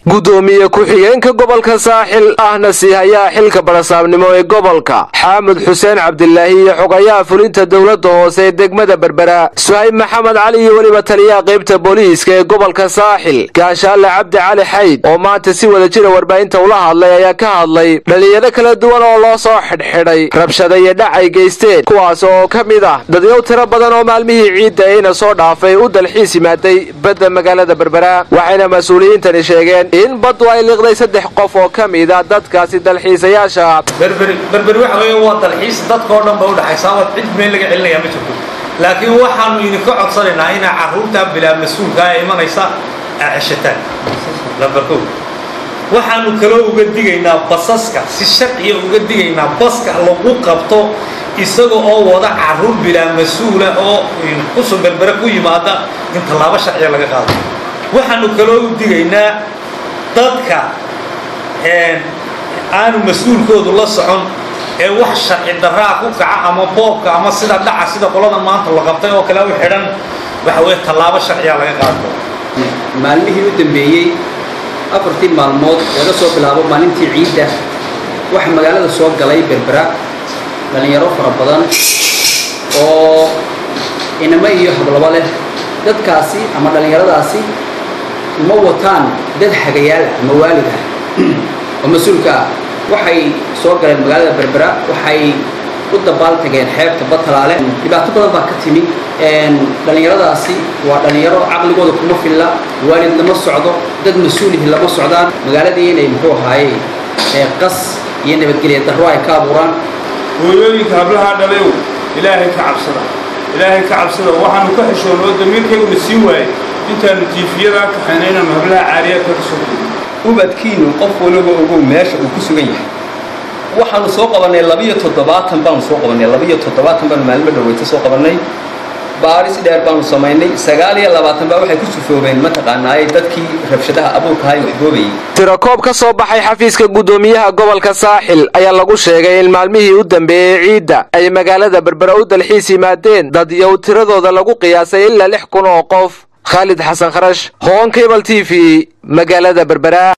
gudoomiye ku-xigeenka gobolka saaxil ahna siihayaa xilka barasaabnimo ee gobolka xaamud xuseen cabdilaahi iyo xogayaha fulinta dowladda hoose ee degmada berbera suhayb maxamed cali iyo weliba taliyaha qaybta booliiska ee gobolka saaxil gaashaale cabdi cali xayd oo maanta si wada jira warbaahinta ula hadlay ayaa ka hadlay dhalinyaro kala duwan oo loo soo xidhxidhay rabshada iyo dhac ay geysteen kuwaas oo ka mid ah dadyow tiro badan oo maalmihii ciidda ayna soo dhaafay u dalxiis yimaaday badda magaalada berbera waxayna mas-uuliyiintani sheegeen in baddu ay liqday saddex qof oo ka mid a dadkaasi dalxiisayaasha berberi waxa weeye waa dalxiis dadkao dhan ba udhaxaysaa waad cid meel laga celinayaa ma jirto laakiin waxaanu idinka codsanaynaa inaa carruurtaa bilaa mas-uulkaa ee imanaysa aa ceshataan lambarkow waxaanu kaloo uga digaynaa basaska si sharciya uga digaynaa baska lagu qabto isaga oo wada carruur bilaa mas-uula oo kusoo berbere ku yimaada in tallaabo sharciya laga qaado waxaanu kaloo u digaynaa dadka aanu mas-uulkoodu la socon ee wax sharci daraa ku kaca ama boobka ama sida dhaca sida qolada maanta la qabtay oo kale u xidhan waxa weye tallaabo sharciya laga qaado maalmihii u dambeeyey afartii maalmood laga soo bilaabo maalintii ciidda waxa magaalada soo galay berbera dhallinyaro fara badan oo inamo iyo hablabo leh dadkaasi ama dhallinyaradaasi ma wataan dad hagayaal ah ama waalid ah oo mas-uulka ah waxay soo galeen magaalada berbera waxay u dabaal tageen xeebta batalaale dhibaato badan baa ka timi dhallinyaradaasi waa dhallinyaro caqligooda kuma filla waalid lama socdo dad mas-uulihi lama socdaan magaaladii inay muxuu ahaaye qas iyo nabadgelya darro ay ka abuuraan hooyooyinka hablahaa dhalayow ilaahay ka cabsada ilaahay ka cabsada waxaanu ka xishoon oo damiirkayguna sii waayay intaanu tiifiyadaa kaxayna inaanu hablaha caariyaadka ka soo gudno ubadkiinu qof waliba ogow meesha uu ku sugan yahay waxaanu soo qabannay labiyo toddobaatan baanu soo qabannay labiyo toddobaatan baanu maalmo dhaweyta soo qabannay baaris dheer baanu samaynay sagaal iyo labaatan baa waxay ku sufoobeen mataqaanaaye dadkii rabshadaha abuurkahay waxboobayay tirakoob ka soo baxay xafiiska guddoomiyaha gobolka saaxil ayaa lagu sheegay in maalmihii u dambeeyey ciidda ay magaalada berbera u dalxiis yimaadeen dad yow tiradooda lagu qiyaasay ilaa lix kun oo qof khaalid xasan kharash hoon cable t v magaalada berbera